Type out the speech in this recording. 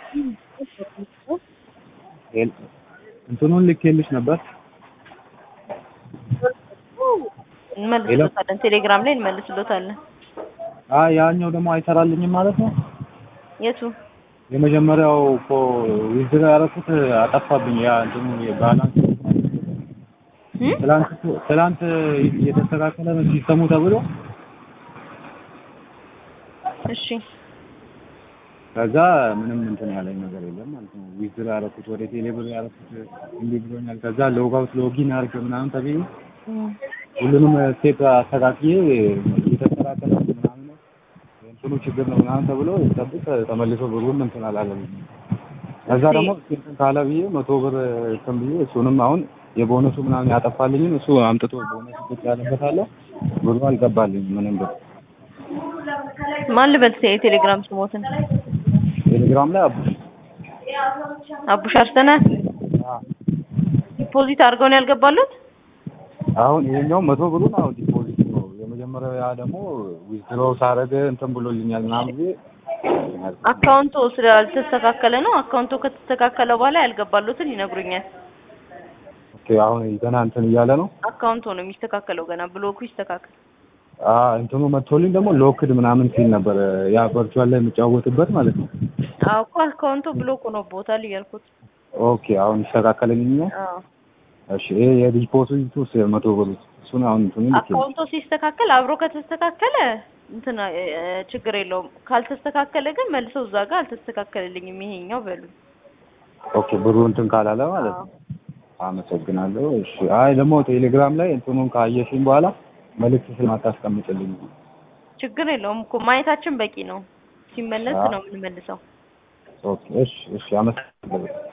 እንትኑን ልኬልሽ ነበር። እንመልስሎታለን። ቴሌግራም ላይ እንመልስሎታለን። አይ ያኛው ደግሞ አይሰራልኝም ማለት ነው። የቱ የመጀመሪያው እኮ ዊዝድራ ያደረኩት አጠፋብኝ። ያ እንትኑ የባላንስ እ? ትላንት ትላንት የተስተካከለ ነው ሲስተሙ ተብሎ እሺ ከዛ ምንም እንትን ያለኝ ነገር የለም ማለት ነው። ዊዝድራ ያደረኩት ወደ ቴሌብር ያደረኩት እንዲህ ብሎኛል። ከዛ ሎጋውት ሎጊን አድርግ ምናምን ተብዬ እም፣ ሁሉንም ስቴፕ አስተካክዬ እየተስተካከለ ነው ምናምን ነው የእንትኑ ችግር ነው ምናምን ተብሎ ጠብቅ ተመልሶ ብሩም እንትን አላለም። ከዛ ደግሞ እንትን ካለ ብዬ መቶ ብር እንትን ብዬ እሱንም አሁን የቦነሱ ምናምን ያጠፋልኝም እሱ አምጥቶ ቦነሱ ቁጭ ያለበት አለ ብሩ አልገባልኝም ምንም ብር ማን ልበል የቴሌግራም ስሞትን ቴሌግራም ላይ አቡ አቡሽ አርሰና ዲፖዚት አድርገው ነው ያልገባሉት። አሁን ይሄኛው መቶ ብሩን አሁን ዲፖዚት ነው የመጀመሪያው ያ ደግሞ ዊዝድሮ ሳረገ እንትን ብሎልኛል ምናምን ብዬ አካውንቱ ስላልተስተካከለ ነው። አካውንቱ ከተስተካከለ በኋላ ያልገባሉትን ይነግሩኛል። ኦኬ አሁን ገና እንትን እያለ ነው አካውንቱ ነው የሚስተካከለው ገና ብሎኩ ይስተካከል። አ እንትኑ መጥቶልኝ ደግሞ ሎክድ ምናምን ሲል ነበር ያ ቨርቹዋል ላይ የምጫወትበት ማለት ነው። አዎ እኮ አካውንቱ ብሎክ ነው ቦታል እያልኩት። ኦኬ አሁን ይስተካከልልኛል። አዎ እሺ ይሄ የዲፖዚቱ መቶ ብሩ እሱን አሁን እንትኑ ልክ አካውንቱ ሲስተካከል አብሮ ከተስተካከለ እንትን እ፣ ችግር የለውም። ካልተስተካከለ ግን መልሰው እዛ ጋር አልተስተካከለልኝም ይሄኛው በሉ። ኦኬ ብሩ እንትን ካላለ ማለት ነው። አመሰግናለሁ። እሺ አይ ደግሞ ቴሌግራም ላይ እንትኑን ካየሽኝ በኋላ መልዕክት ስለማታስቀምጥልኝ ችግር የለውም እኮ ማየታችን በቂ ነው። ሲመለስ አዎ። ነው የምንመልሰው። ኦኬ እሺ እሺ አመሰግናለሁ።